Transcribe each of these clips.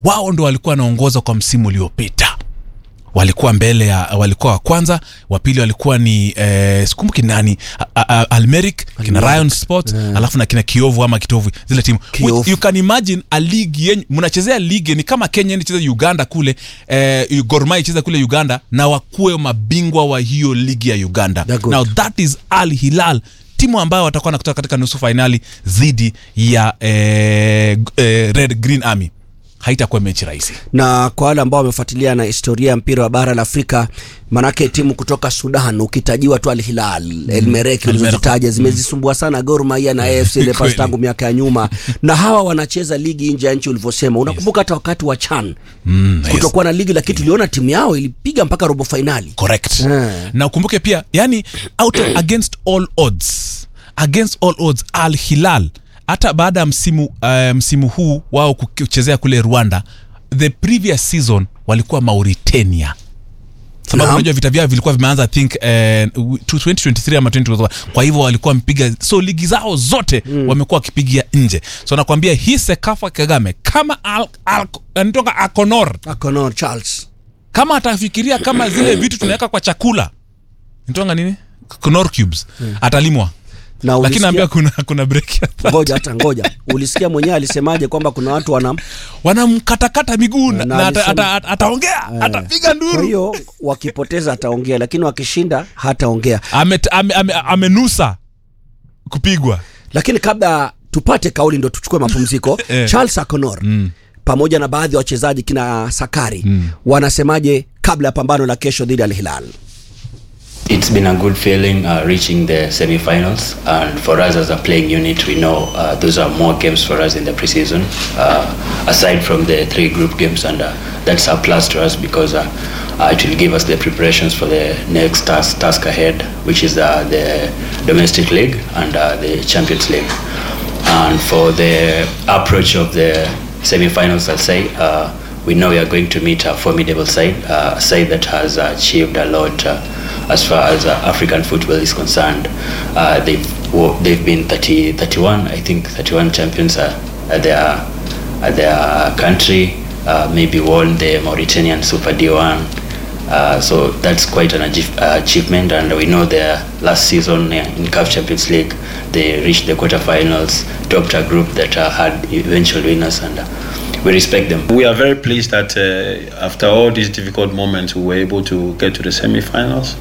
wao ndo walikuwa wanaongoza kwa msimu uliopita walikuwa mbele ya walikuwa wa kwanza wa pili walikuwa ni eh, sikumbuki nani A- a- a- almeric kina ryan sport alafu na kina kiovu ama kitovu zile timu Kiovu. Which you can imagine a league yenye mnachezea ligi ni kama kenya nicheze uganda kule eh, gorma icheze kule uganda na wakuwe mabingwa wa hiyo ligi ya uganda They're good. now that is al hilal timu ambayo watakuwa nakutoka katika nusu fainali dhidi ya eh, g- eh, red green army haitakuwa mechi rahisi na kwa wale ambao wamefuatilia na historia ya mpira wa bara la Afrika, manake timu kutoka Sudan ukitajiwa tu Al Hilal mm. El Merreikh ulizozitaja zimezisumbua sana Gor Mahia na AFC Leopards Kweli. tangu miaka ya nyuma, na hawa wanacheza ligi nje ya nchi ulivyosema. Unakumbuka hata wakati wa CHAN mm, yes. kutokuwa na ligi, lakini tuliona timu yao ilipiga mpaka robo fainali. correct Eh. na ukumbuke pia yani out of, against all odds against all odds al hilal hata baada ya msimu uh, msimu huu wao kuchezea kule rwanda the previous season walikuwa mauritania sababu Naam. unajua vita vyao vilikuwa vimeanza I think eh, 2023 ama 2024 kwa hivyo walikuwa wamepiga so ligi zao zote mm. wamekuwa wakipigia nje so nakwambia hii sekafa kagame kama al, al, anatoka akonor Akonor Charles kama atafikiria kama zile vitu tunaweka kwa chakula nitonga nini Knorr cubes atalimwa na lakini ulisikia- naambia kuna kuna break ya thirty. ngoja hata ngoja, ulisikia mwenyewe alisemaje kwamba kuna watu wanam wanamkatakata miguu na, Na na ata, alisema- ata, ata, ataongea atapiga kwa nduru hiyo wakipoteza ataongea, lakini wakishinda hataongea. amenusa ame, ame, amenusa kupigwa lakini kabla tupate kauli ndo tuchukue mapumziko Eh. charles aconor mm. pamoja na baadhi ya wachezaji kina sakari mm. wanasemaje kabla ya pambano la kesho dhidi ya Al Hilal It's been a good feeling uh, reaching the semi-finals, and for us as a playing unit, we know uh, those are more games for us in the preseason, uh, aside from the three group games, and uh, that's a plus to us because uh, uh, it will give us the preparations for the next task, task ahead, which is uh, the domestic league and uh, the Champions League. And for the approach of the semi-finals, I'll say. Uh, we know we are going to meet a formidable side, uh, a side that has achieved a lot uh, as far as uh, African football is concerned. Uh, they've wo- they've been 30, 31, I think 31 champions uh, at their at their country. Uh, maybe won the Mauritanian Super D1. Uh, so that's quite an achieve- uh, achievement, and we know their last season uh, in CAF Champions League, they reached the quarterfinals, topped a group that uh, had eventual winners, and uh, we respect them. We are very pleased that uh, after all these difficult moments, we were able to get to the semi-finals.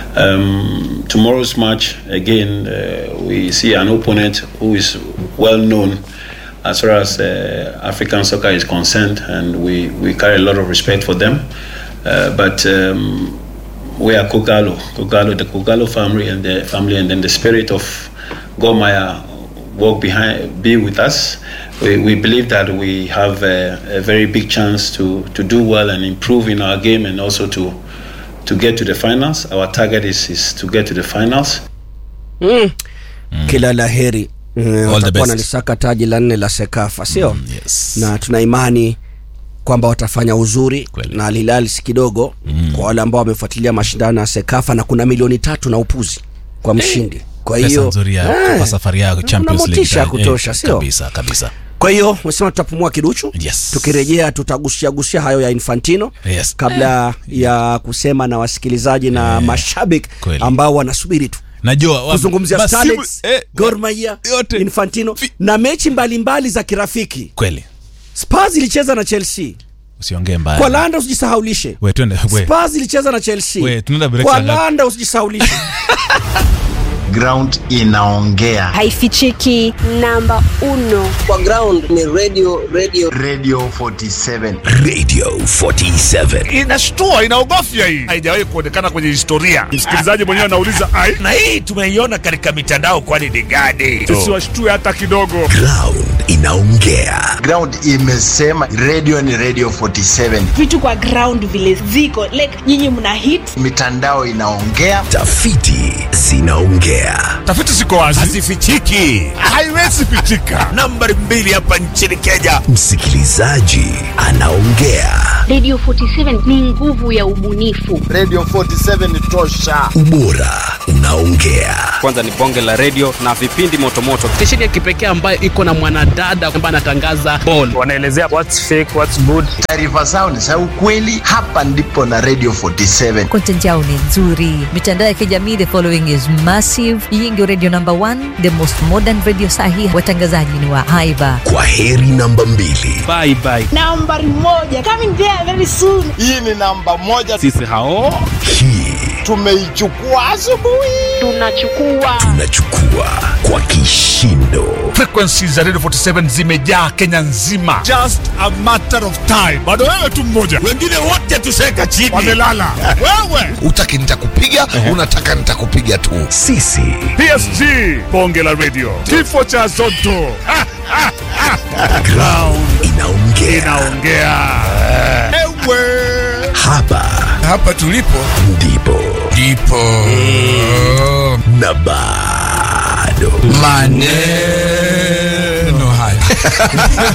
Um, tomorrow's match, again, uh, we see an opponent who is well known as far as uh, African soccer is concerned, and we, we carry a lot of respect for them. Uh, but um, we are Kogalo, Kogalo, the Kogalo family, and the family, and then the spirit of Gomaya walk behind, be with us. We, we believe that we have a, a very big chance to, to do well and improve in our game, and also to to get to the finals. Our target is, is to get to the finals. mm. kila la heri Mm, the watakuwa best. nalisaka taji la nne la sekafa sio Mm, yes. na tuna imani kwamba watafanya uzuri Kweli. na Al Hilal si kidogo mm. kwa wale ambao wamefuatilia mashindano ya sekafa na kuna milioni tatu na upuzi kwa mshindi kwa pesa hiyo nzuri ya eh, kwa safari ya kuna Champions League motisha ya Eh, kutosha sio kabisa kabisa kwa hiyo umesema tutapumua kiduchu Yes. tukirejea tutagusia gusia hayo ya infantino Yes. kabla ya kusema na wasikilizaji na mashabiki Kweli. ambao wanasubiri tu najua wa- kuzungumzia masimu- Starlets, eh, Gor Mahia, yote. Infantino Fi- na mechi mbalimbali za kirafiki. kweli Spurs ilicheza na Chelsea. usiongee mbaya Kwa Landa usijisahaulishe. we twende we Spurs ilicheza na Chelsea. We, tunaenda break Kwa saa ngapi? Landa usijisahaulishe. ground inaongea haifichiki namba uno kwa ground ni radio radio radio 47 Radio 47. inashtua inaogofya hii haijawahi kuonekana kwenye historia msikilizaji mwenyewe anauliza ai Na hii tumeiona katika mitandao kwani ni gani? sisi washtue hata kidogo Ground inaongea. ground imesema radio ni radio 47 vitu kwa ground vile ziko like nyinyi mna hit mitandao inaongea Tafiti zinaongea. tafiti ziko wazi Hazifichiki. haiwezi pitika Nambari mbili hapa nchini Kenya. Msikilizaji anaongea. Radio 47 ni nguvu ya ubunifu. Radio 47 ni tosha. Ubora unaongea. Kwanza ni bonge la radio na vipindi motomoto. Stesheni ya kipekee ambayo iko na mwanadada ambaye anatangaza ball. Wanaelezea what's fake, what's good. Taarifa zao ni za ukweli. Hapa ndipo na Radio 47. Content yao ni nzuri. Mitandao ya kijamii, the following is massive. Hii ndio radio number one, the most modern radio sahi. Watangazaji ni wa haiba. Kwa heri namba mbili. Bye bye. Nambari moja coming there very soon. Hii ni namba moja. Sisi hao Hii Tumeichukua asubuhi. Tunachukua tunachukua kwa kishindo. Frequencies za Radio 47 zimejaa Kenya nzima. Just a matter of time. Bado wewe tu mmoja. Wengine wote tuseka chini. Wamelala. Wewe. Utaki nitakupiga, unataka nitakupiga tu. Sisi PSG bonge la radio. Kifo cha Zotto. Ha, ha, ha. ground inaongea. Inaongea. Ewe. Hapa hapa tulipo ndipo ndipo na bado maneno haya